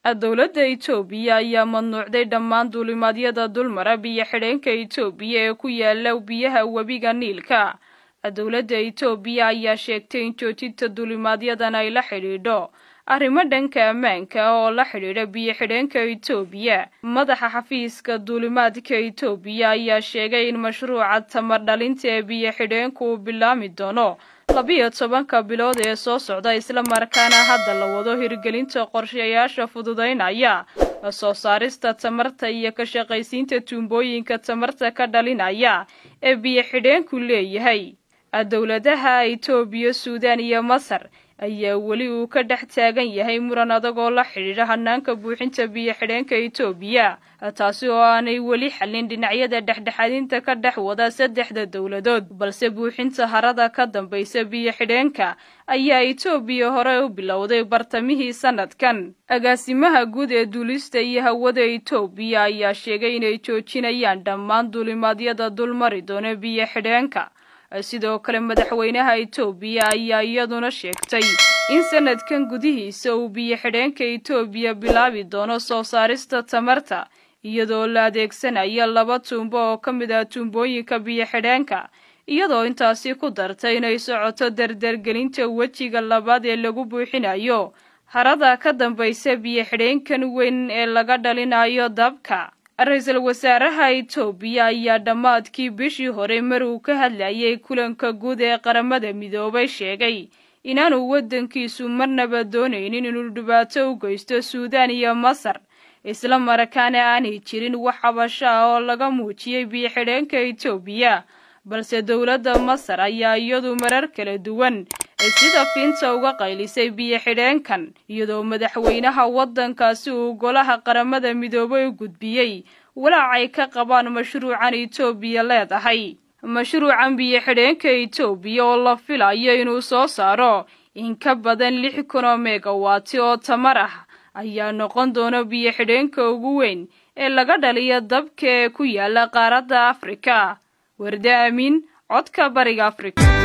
dowladda itoobiya ayaa mamnuucday dhammaan duulimaadyada dulmara biyo xidheenka itoobiya ee ku yaala biyaha webiga niilka dowladda itoobiya ayaa sheegtay in joojinta duulimaadyadan ay la xidhiidho arrimo dhanka ammaanka oo la xidhiidha biyo xidheenka itoobiya madaxa xafiiska duulimaadka itoobiya ayaa sheegay in mashruuca tamar dhalinta ee biyo xidheenku uu bilaami doono labiyo tobanka bilood ee soo socda islamarkaana hadda la wado hirgelinta qorshayaasha fududaynaya soo saarista tamarta iyo ka shaqaysiinta tuumbooyinka tamarta ka dhalinaya ee biyo xidheenku leeyahay dowladaha itoobiya suudaan iyo masar ayaa weli uu ka dhex taagan yahay muran adag oo la xidhiidha hanaanka buuxinta biyo xidheenka itoobiya taasi oo aanay weli xallin dhinacyada dhexdhexaadinta ka dhex wada saddexda dowladood balse buuxinta harada ka dambaysa biyo xidheenka ayaa itoobiya hore u bilowday bartamihii sanadkan agaasimaha guud ee duulista iyo hawada itoobiya ayaa sheegay inay joojinayaan dhammaan duulimaadyada dulmari doona biyo xidheenka sidoo kale madaxweynaha itoobiya ayaa iyaduna sheegtay in sanadkan gudihiisa uu biyo xidheenka itoobiya bilaabi doono soo saarista tamarta iyadoo la adeegsanayo laba tuumbo oo ka mid ah tuumbooyinka biyo xidheenka iyadoo intaasi ku dartay inay socoto dardargelinta wejiga labaad ee lagu buuxinayo harada ka dambaysa biyo xidheenkan weyn ee laga dhalinayo dabka ra-iisul wasaaraha itoobiya ayaa dhammaadkii bishii hore mar uu ka hadlayay kulanka guud ee qaramada midoobay sheegay inaanu waddankiisu marnaba doonaynin inuu dhibaato u geysto suudaan iyo masar isla markaana aanay jirin wax xabasho ah oo laga muujiyey biyo xidheenka itoobiya balse dowladda masar ayaa iyadu marar kala duwan sida fiinta uga qaylisay biyo xidheenkan iyadoo madaxweynaha waddankaasi uu golaha qaramada midoobay u gudbiyey walaacay ka qabaan mashruucan itoobiya leedahay mashruucan biyo xidheenka itoobiya oo la filayo inuu soo saaro in ka badan lix kun oo megawaati oo tamar ah ayaa noqon doona biyo xidheenka ugu weyn ee laga dhaliyo dabka ee ku yaala qaaradda afrika warda amiin codka bariga afrika